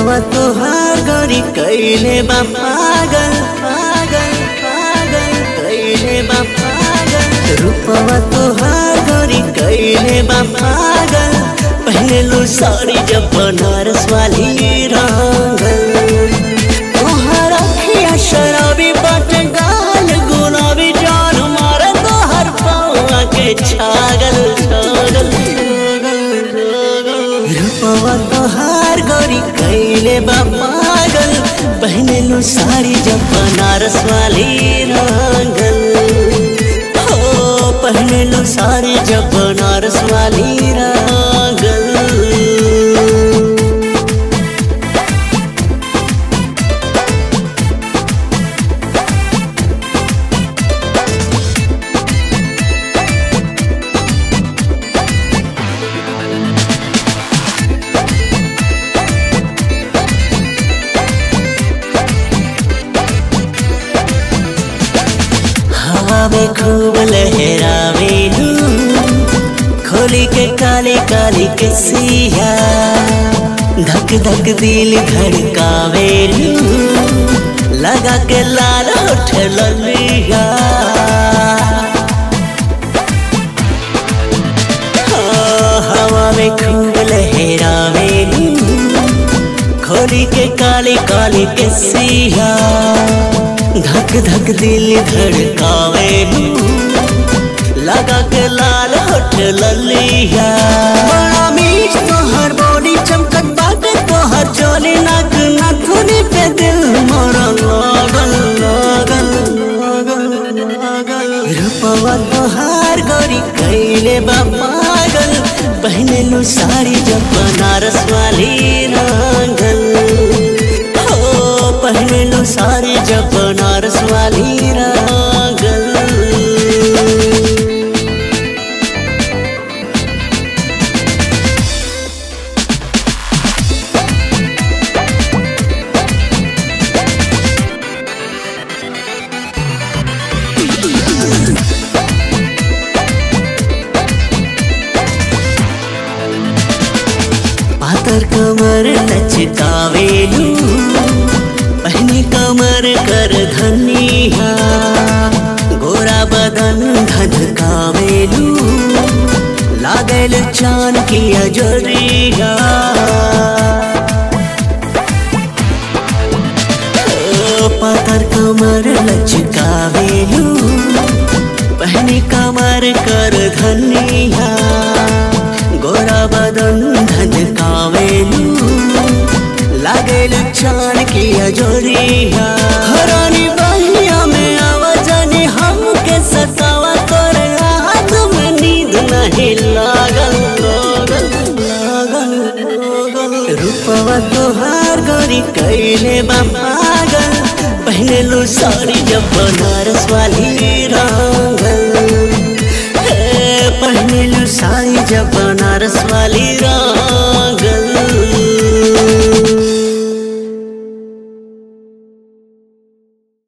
रूपवा तोहार गरी कैले बा पागल पागल पागल कैले बा पागल रूपवा तोहार गरी कैले बा पागल पहले लो साड़ी जब बनारस वाली रंगल तोहार अखिया शराबी बट गाल गुलाबी जान मारे तोहर पावा के छागल छागल रूपवा तोहार गोरी कैले बा पागल पहने लो साड़ी जब बनारस वाली रंगल हो पहने लो साड़ी जब बनारस वाली रंगल हवा में खूब लहरावेलू खोली के काली काली के सिया धक धक दिल धड़कावेलू लगा के लाल होठ ललिया हाँ, हवा में खूब लहरावेलू खोली के काली काली के सिया धक धक दिल धड़कावे लगा के लाल होठ ललिया बड़ा मीठ तोहर बॉडी चमकत बाटे तोहर चोली नाक नाथुनी पे दिल मोरा लागल लागल लागल लागल रूपवा तोहार गोरी कैले बा पागल पहने लो साड़ी जब बनारस वाली रंगल हो पहने लो साड़ी जब बनारस वाली रंगल पातर कमर लचकावेलू पहनी कमर कर धनिया गोरा बदन धधकावेलू लागल चान की अजरिया ओ, पातर कमर लचकावेलू पहनी कमर कर धनिया गोरा बदन धधकावेलू लागल चान की अजोरिया हरानी बहिया में आवाजनी हमके सतावा कर हाथ में नींद नहीं लागल लागल लागल लागल रूपवा तोहार गोरी कैले बा पागल पहने लो साड़ी जब बनारस वाली रंगल हे, पहने लो साड़ी जब बनारस वाली रंगल